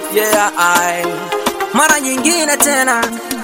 yeah, I. Mara nyingine tena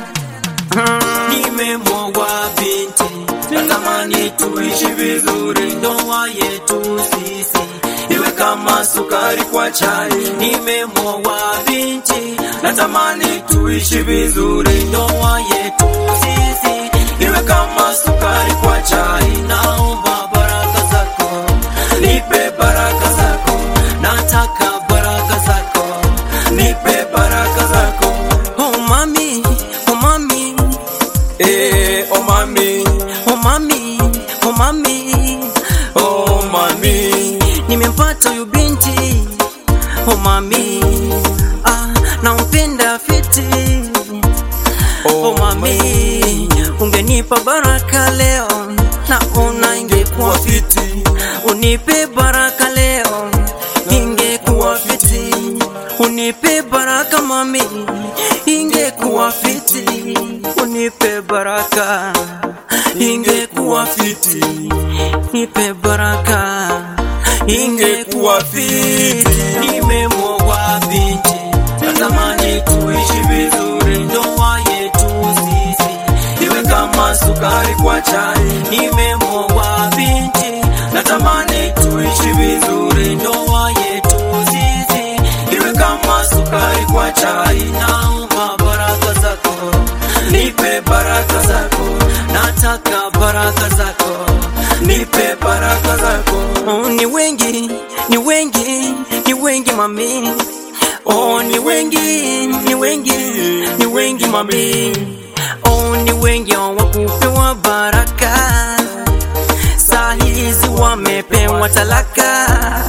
Nimemwogwa binti, natamani tuishi vizuri, ndoa yetu sisi iwe kama sukari kwa chai. Nimemwogwa binti, natamani tuishi vizuri, ndoa yetu sisi iwe kama sukari kwa chai. Naomba baraka zako, nipe baraka zako, nataka baraka zako, nipe baraka zako. oh mami, oh mami, Eh, oh mami, oh mami, oh mami, oh mami. nimempata huyu binti oh mami, ah, nampenda fiti oh mami, ungenipa baraka leo naona ingekuwa fiti, unipe baraka leo ingekuwa fiti, unipe baraka mami, ingekuwa fiti, unipe baraka ingekuwa fiti, nipe baraka ingekuwa fiti. Nimemwogwa binti, natamani tuishi vizuri, ndoa yetu sisi iwe kama sukari kwa chai. Nimemwogwa binti, natamani tuishi vizuri, ndoa yetu sisi iwe kama sukari kwa chai. Naomba baraka zako, nipe baraka zako, nataka baraka zako, nipe baraka zako. Oh, ni wengi, ni wengi, ni wengi mami. Oh, ni wengi, ni wengi, ni wengi mami. Oh, ni wengi hawakupewa baraka, saa hizi wamepewa talaka.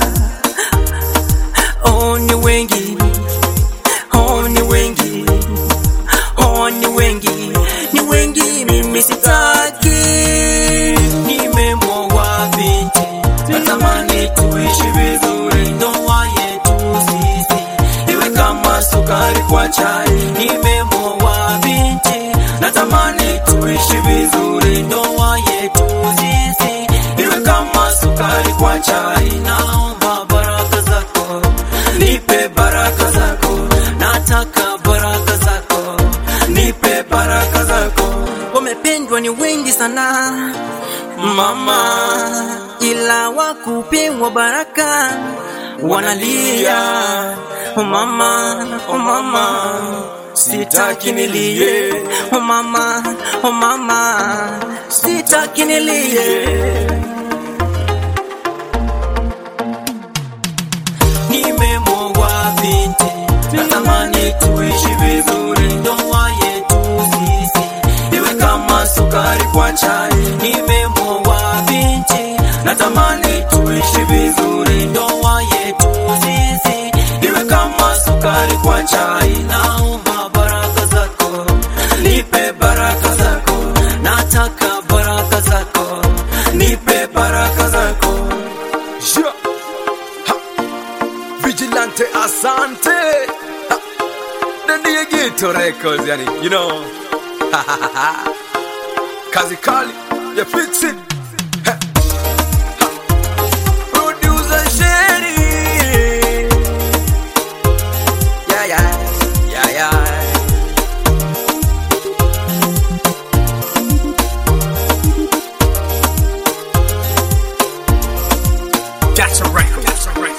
Oh, ni wengi, oh, ni wengi, oh, ni wengi, ni wengi, mimi sitaki. Nimemwogwa binti, natamani tuishi vizuri, ndoa yetu sisi iwe kama sukari kwa chai. Nimemwogwa binti, natamani tuishi vizuri, ndoa yetu sisi iwe kama sukari kwa chai. Naomba baraka zako, nipe baraka zako, nataka baraka zako, nipe baraka zako. wamependwa ni wengi sana mama, ila wakupewa baraka wanalia. Oh mama, oh mama, sitaki nilie. Oh mama, oh mama, sitaki nilie. Nimemwogwa binti, natamani tuishi vizuri, ndoa yetu sisi iwe kama sukari kwa chai. Nimemwogwa binti, natamani tuishi vizuri, ndoa yetu sisi iwe kama sukari kwa chai. Naomba baraka zako, nipe baraka zako, nataka baraka zako, nipe baraka zako. Yeah. Ha. Vigilante Asante. Ha. The Diegito Records, yani, you know. Kazi Kali, you fix it. Ha. Ha. Producer Sherry. Yeah, yeah, yeah, yeah. That's a record. That's a record.